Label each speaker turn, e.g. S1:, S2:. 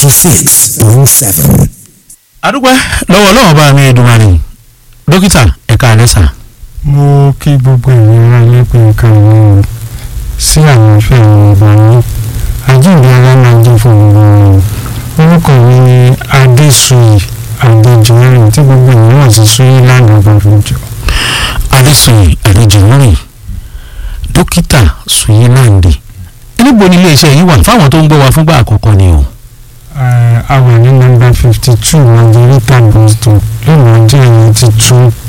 S1: ninety six point seven.
S2: adúpẹ́ lọ́wọ́ ọlọ́wọ́ bá mi Èdùmàrè dókítà ẹ̀ka àlẹ́sà.
S3: mo kí gbogbo ìlera nípa nǹkan ìwọ̀n sí àwọn ìfẹ́ àwọn ọba yín àjíǹde ara máa jẹ́ fún gbogbo wọn orúkọ mi ni adéṣuyì adéjìmọ́rin tí gbogbo ìwọ̀n sì súyìn lánàá gbàgbọ́jọ.
S2: adéṣuyì adéjìmọ́rin dókítà Sùyìláǹdì níbo ni iléeṣẹ́ yìí wà fáwọn tó ń gbọ́ wa fúngbà àkọ́kọ́ ni o.
S3: a wà ní nọ́mbà fifty two margarita bus stop lẹ́nu ọjọ́ ìyẹn ti tún